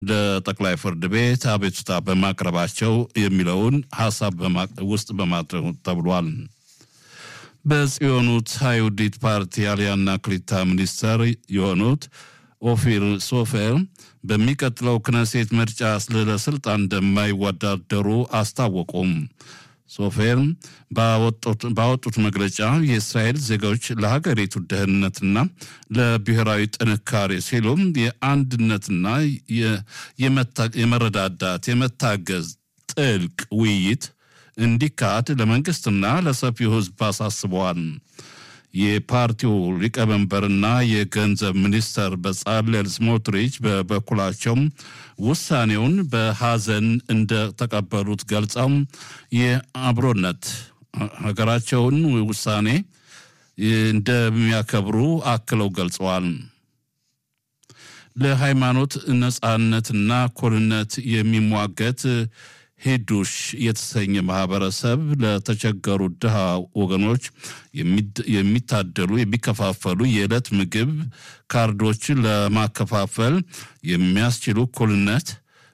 ለጠቅላይ ፍርድ ቤት አቤቱታ በማቅረባቸው የሚለውን ሀሳብ ውስጥ በማድረግ ተብሏል። በጽዮኑት አይሁዲት ፓርቲ አልያና ክሊታ ሚኒስተር የሆኑት ኦፊር ሶፌር በሚቀጥለው ክነሴት ምርጫ ለስልጣን እንደማይወዳደሩ አስታወቁም። ሶፌር ባወጡት መግለጫ የእስራኤል ዜጎች ለሀገሪቱ ደህንነትና ለብሔራዊ ጥንካሬ ሲሉም የአንድነትና የመረዳዳት የመታገዝ ጥልቅ ውይይት እንዲካሄድ ለመንግስትና ለሰፊው ሕዝብ አሳስበዋል። የፓርቲው ሊቀመንበርና የገንዘብ ሚኒስተር በጻሌል ስሞትሪች በበኩላቸው ውሳኔውን በሐዘን እንደተቀበሉት ገልጸው የአብሮነት ሀገራቸውን ውሳኔ እንደሚያከብሩ አክለው ገልጸዋል። ለሃይማኖት ነጻነትና እኩልነት የሚሟገት ሂዱሽ የተሰኘ ማህበረሰብ ለተቸገሩ ድሃ ወገኖች የሚታደሉ የሚከፋፈሉ የዕለት ምግብ ካርዶችን ለማከፋፈል የሚያስችሉ እኩልነት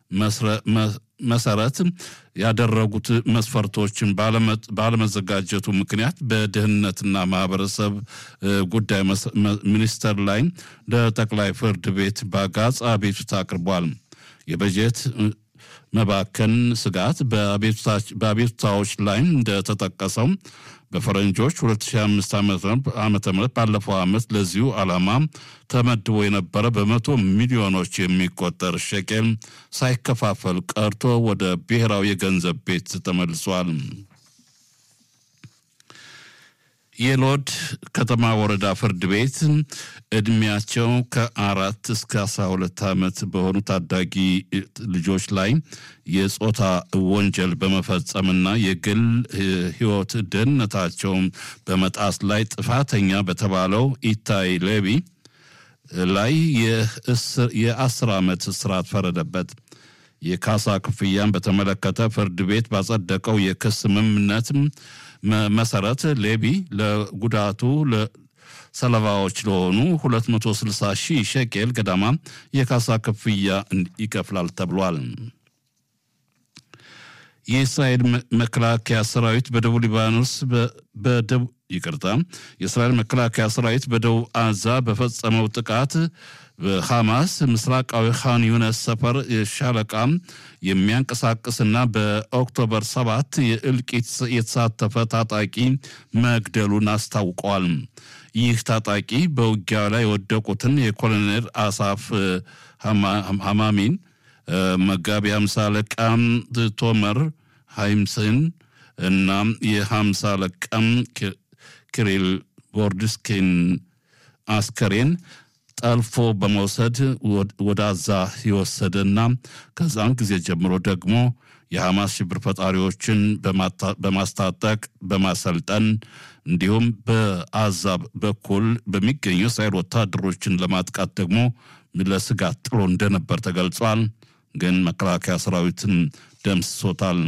መሰረት ያደረጉት መስፈርቶችን ባለመዘጋጀቱ ምክንያት በደህንነትና ማህበረሰብ ጉዳይ ሚኒስቴር ላይ ለጠቅላይ ፍርድ ቤት በአጋጽ አቤቱታ አቅርቧል። የበጀት መባከን ስጋት በአቤቱታዎች ላይ እንደተጠቀሰው በፈረንጆች 2005 ዓ ም ባለፈው ዓመት ለዚሁ ዓላማ ተመድቦ የነበረ በመቶ ሚሊዮኖች የሚቆጠር ሸቄል ሳይከፋፈል ቀርቶ ወደ ብሔራዊ የገንዘብ ቤት ተመልሷል። የሎድ ከተማ ወረዳ ፍርድ ቤት እድሜያቸው ከአራት እስከ አስራ ሁለት ዓመት በሆኑ ታዳጊ ልጆች ላይ የጾታ ወንጀል በመፈጸምና የግል ሕይወት ደህንነታቸውን በመጣስ ላይ ጥፋተኛ በተባለው ኢታይ ሌቢ ላይ የአስር ዓመት እስራት ፈረደበት። የካሳ ክፍያን በተመለከተ ፍርድ ቤት ባጸደቀው የክስ ስምምነት መሰረት ሌቢ ለጉዳቱ ሰለባዎች ለሆኑ 260 ሺህ ሸቄል ገዳማ የካሳ ክፍያ ይከፍላል ተብሏል። የእስራኤል መከላከያ ሰራዊት በደቡብ ሊባኖስ በደቡብ ይቅርታ፣ የእስራኤል መከላከያ ሰራዊት በደቡብ አዛ በፈጸመው ጥቃት በሐማስ ምስራቃዊ ካን ዩነስ ሰፈር ሻለቃ የሚያንቀሳቅስና በኦክቶበር ሰባት የእልቂት የተሳተፈ ታጣቂ መግደሉን አስታውቀዋል። ይህ ታጣቂ በውጊያ ላይ የወደቁትን የኮሎኔል አሳፍ ሐማሚን መጋቢ ሃምሳ አለቃም ቶመር ሃይምስን እና የሃምሳ አለቃም ክሪል ቦርድስኪን አስከሬን ጠልፎ በመውሰድ ወደ አዛ የወሰደና ከዛን ጊዜ ጀምሮ ደግሞ የሐማስ ሽብር ፈጣሪዎችን በማስታጠቅ በማሰልጠን እንዲሁም በአዛ በኩል በሚገኙ እስራኤል ወታደሮችን ለማጥቃት ደግሞ ለስጋት ጥሎ እንደነበር ተገልጿል። ግን መከላከያ ሰራዊትን ደምስሶታል።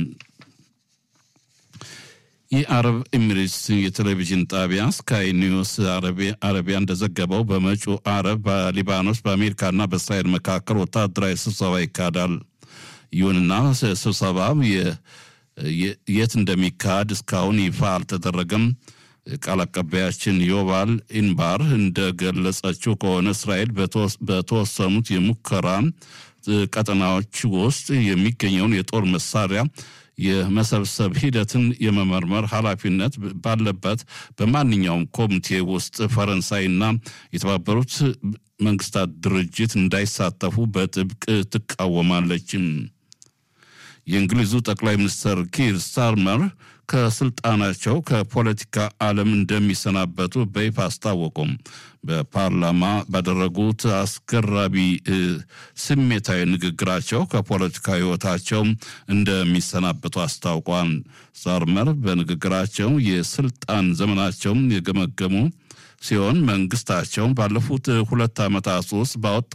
የአረብ ኤሚሬትስ የቴሌቪዥን ጣቢያ ስካይ ኒውስ አረቢያ እንደዘገበው በመጪው አረብ በሊባኖስ በአሜሪካና በእስራኤል መካከል ወታደራዊ ስብሰባ ይካሄዳል። ይሁንና ስብሰባ የት እንደሚካሄድ እስካሁን ይፋ አልተደረገም። ቃል አቀባያችን ዮባል ኢንባር እንደገለጸችው ከሆነ እስራኤል በተወሰኑት የሙከራ ቀጠናዎች ውስጥ የሚገኘውን የጦር መሳሪያ የመሰብሰብ ሂደትን የመመርመር ኃላፊነት ባለበት በማንኛውም ኮሚቴ ውስጥ ፈረንሳይና የተባበሩት መንግስታት ድርጅት እንዳይሳተፉ በጥብቅ ትቃወማለች። የእንግሊዙ ጠቅላይ ሚኒስትር ኪር ስታርመር ከስልጣናቸው ከፖለቲካ ዓለም እንደሚሰናበቱ በይፋ አስታወቁም። በፓርላማ ባደረጉት አስገራቢ ስሜታዊ ንግግራቸው ከፖለቲካ ሕይወታቸው እንደሚሰናበቱ አስታውቋል። ስታርመር በንግግራቸው የስልጣን ዘመናቸውን የገመገሙ ሲሆን መንግስታቸው ባለፉት ሁለት ዓመታት ውስጥ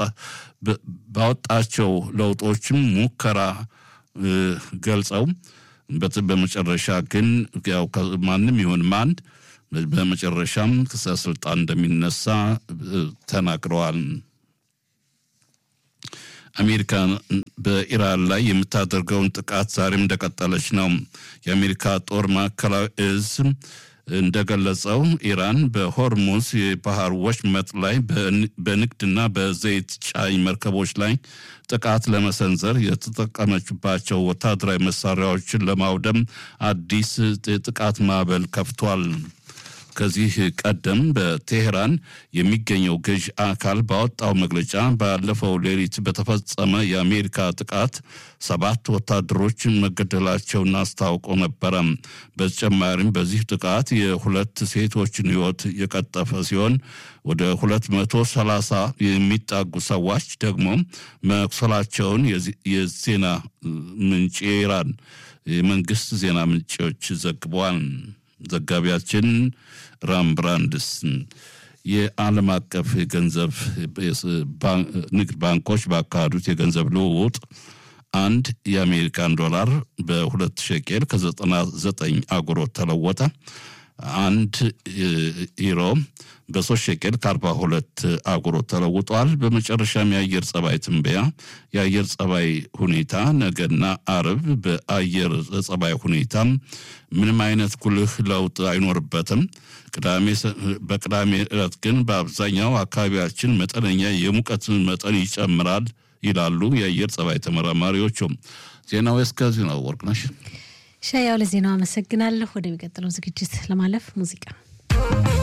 ባወጣቸው ለውጦችም ሙከራ ገልጸው በመጨረሻ ግን ያው ማንም ይሁን ማን በመጨረሻም ከስልጣን እንደሚነሳ ተናግረዋል። አሜሪካ በኢራን ላይ የምታደርገውን ጥቃት ዛሬም እንደቀጠለች ነው። የአሜሪካ ጦር ማዕከላዊ እዝ እንደገለጸው ኢራን በሆርሙዝ የባህር ወሽመጥ ላይ በንግድና በዘይት ጫኝ መርከቦች ላይ ጥቃት ለመሰንዘር የተጠቀመችባቸው ወታደራዊ መሳሪያዎችን ለማውደም አዲስ ጥቃት ማዕበል ከፍቷል። ከዚህ ቀደም በቴሄራን የሚገኘው ገዥ አካል ባወጣው መግለጫ ባለፈው ሌሊት በተፈጸመ የአሜሪካ ጥቃት ሰባት ወታደሮች መገደላቸውን አስታውቆ ነበረ። በተጨማሪም በዚህ ጥቃት የሁለት ሴቶችን ሕይወት የቀጠፈ ሲሆን ወደ ሁለት መቶ ሰላሳ የሚጣጉ ሰዎች ደግሞ መቁሰላቸውን የዜና ምንጭ የኢራን የመንግስት ዜና ምንጮች ዘግበዋል። ዘጋቢያችን ራምብራንድስ የዓለም አቀፍ የገንዘብ ንግድ ባንኮች ባካሄዱት የገንዘብ ልውውጥ አንድ የአሜሪካን ዶላር በሁለት ሸቄል ከ99 አጉሮት ተለወጠ። አንድ ዩሮ በሶስት ሸቄል ከአርባ ሁለት አጉሮት ተለውጧል። በመጨረሻም የአየር ጸባይ ትንበያ የአየር ጸባይ ሁኔታ ነገና አርብ በአየር ጸባይ ሁኔታ ምንም አይነት ጉልህ ለውጥ አይኖርበትም። በቅዳሜ ዕለት ግን በአብዛኛው አካባቢያችን መጠነኛ የሙቀት መጠን ይጨምራል ይላሉ የአየር ጸባይ ተመራማሪዎቹም። ዜናው እስከዚህ ነው። ወርቅነሽ ሻያው ለዜናው አመሰግናለሁ። ወደሚቀጥለው ዝግጅት ለማለፍ ሙዚቃ